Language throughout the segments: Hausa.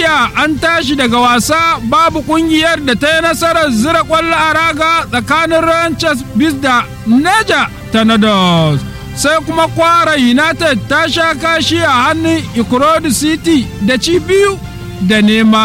india an tashi daga wasa babu kungiyar da ta yi nasarar zira kwallo a raga tsakanin ranchers bis da neja tornadoes sai kuma kwara united ta sha kashi a hannun ikorodu city da ci biyu da nema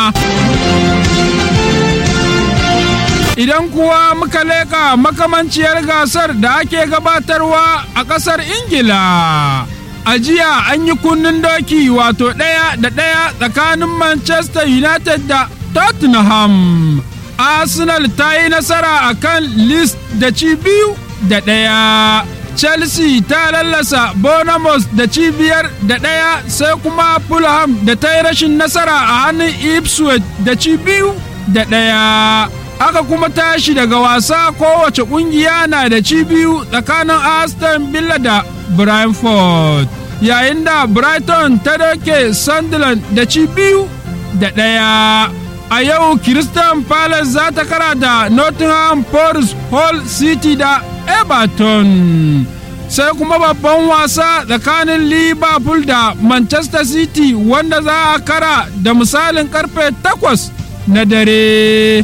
idan kuwa muka leƙa makamanciyar gasar da ake gabatarwa a ƙasar ingila a jiya an yi kunnen doki wato ɗaya da ɗaya tsakanin manchester united da tottenham arsenal ta yi nasara a kan list da ci biyu da ɗaya chelsea ta lallasa bonamos da cibiyar da ɗaya sai kuma fulham da ta yi rashin nasara a hannun ipswich da ci biyu da ɗaya aka kuma tashi daga wasa kowace ƙungiya na da ci biyu tsakanin aston villa da brentford yayin da brighton ta doke sunderland da ci biyu da ɗaya a yau Crystal Palace za ta kara da Nottingham Forest Hall City da Everton. Sai kuma babban wasa tsakanin Liverpool da Manchester City wanda za a kara da misalin karfe takwas na dare.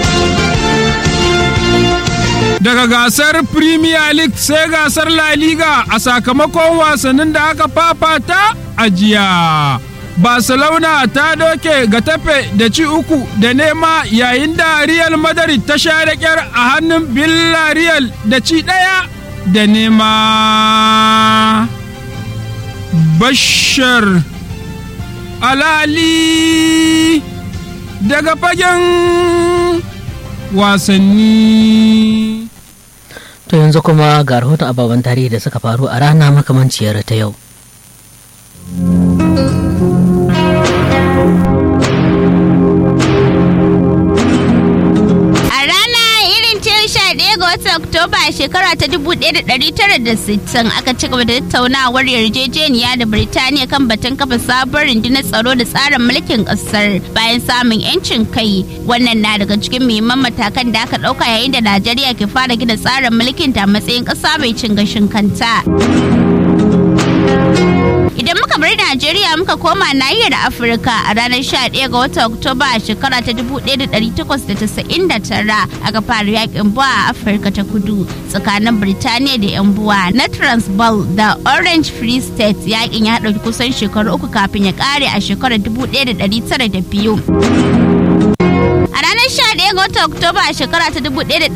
Daga gasar Premier League sai gasar La Liga a sakamakon wasannin da aka fafata a jiya. Barcelona ta doke ga tafe da ci uku da nema yayin da Real Madrid ta sha da kyar a hannun Villarreal da ci ɗaya da nema. Bashar Alali daga fagen wasanni. To yanzu kuma ga rahoton ababen tarihi da suka faru a rana makamanciyar ta yau. watan Oktoba a shekara ta 1960 aka ci gaba da tattaunawar yarjejeniya da Birtaniya kan batun kafa sabon rundunar tsaro da tsarin mulkin kasar bayan samun 'yancin kai. Wannan na daga cikin muhimman matakan da aka ɗauka yayin da Najeriya ke fara gina tsarin mulkin ta matsayin ƙasa mai cin gashin kanta. Idan muka bar Najeriya muka koma nahiyar Afirka a ranar 11 ga watan Oktoba a shekara ta 1899 aka fara yakin buwa a Afirka ta kudu tsakanin Birtaniya da 'yan buwa na Transvaal da Orange Free State yakin ya ɗauki kusan shekaru uku kafin ya ƙare a shekarar 1902. A ranar 11 ga watan Oktoba a shekara ta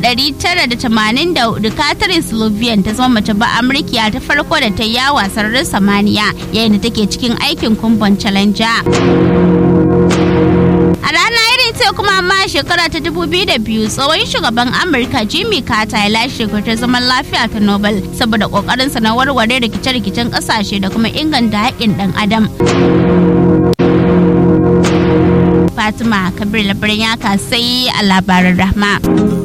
1984 Catherine Slovian ta zama mace ba Amurkiya ta farko da ta yi yawa sararin samaniya yayin da take cikin aikin kumbon Challenger. A rana irin sai kuma amma shekara ta 2002 tsohon shugaban Amurka Jimmy Carter ya lashe ta zaman lafiya ta Nobel saboda kokarinsa na warware rikice-rikicen kasashe da kuma inganta haƙƙin ɗan adam. Fatima Kabir labarin ya kasai a labarin rahma.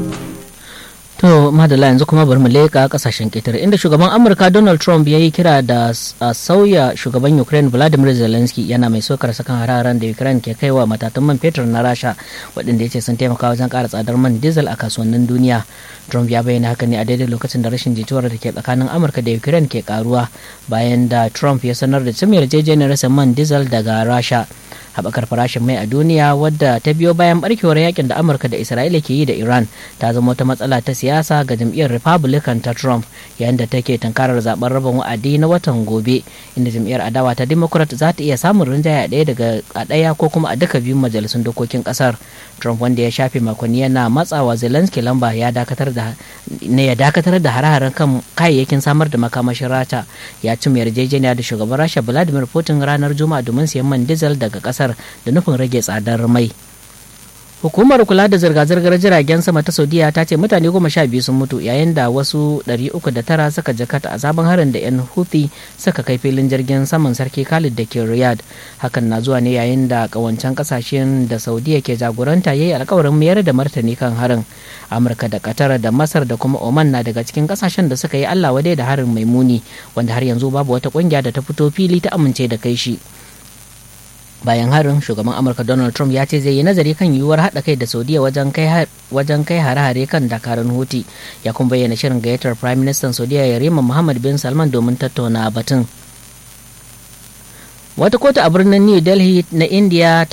To madala yanzu kuma bari mu leƙa kasashen ƙetare inda shugaban Amurka Donald Trump ya yi kira da a sauya shugaban Ukraine Vladimir Zelensky yana mai sokar sakan hararen da Ukraine ke kaiwa matatan man fetur na Rasha waɗanda ya ce sun taimaka wajen ƙara tsadar man diesel a kasuwannin duniya. Trump ya bayyana haka ne a daidai lokacin da rashin jituwar da ke tsakanin Amurka da Ukraine ke karuwa bayan da Trump ya sanar da cimma yarjejeniyar man diesel daga Rasha. haɓakar farashin mai a duniya wadda ta biyo bayan barkewar yakin da amurka da isra'ila ke yi da iran ta zama wata matsala ta siyasa ga jam'iyyar republican ta trump yayin da take tankarar zaben rabin wa'adi na watan gobe inda jam'iyyar adawa ta democrat za ta iya samun rinjaye a ɗaya daga a ɗaya ko kuma a duka biyun majalisun dokokin ƙasar trump wanda ya shafe makonni yana matsawa zelensky lamba ya dakatar da ne ya dakatar da hare-haren kan kayayyakin samar da makamashin rata ya cimma yarjejeniya da shugaban rasha vladimir putin ranar juma'a domin siyan man diesel daga ƙasar kasar da nufin rage tsadar mai hukumar kula da zirga-zirgar jiragen sama ta saudiya ta ce mutane goma sha biyu sun mutu yayin da wasu 309 suka jakata a sabon harin da 'yan houthi suka kai filin jirgin saman sarki khalid da ke riyadh hakan na zuwa ne yayin da kawancan kasashen da saudiya ke jagoranta ya yi alkawarin mayar da martani kan harin amurka da qatar da masar da kuma oman na daga cikin kasashen da suka yi allah wadai da harin mai muni wanda har yanzu babu wata kungiya da ta fito fili ta amince da kai shi bayan harin shugaban amurka donald trump ya ce zai yi nazari kan yiwuwar haɗa kai da saudiya wajen kai hare-hare kan dakarun huti ya kuma bayyana shirin gayyatar prime minister saudiya yarima muhammad bin salman domin tattauna batun wata kotu a birnin new delhi na india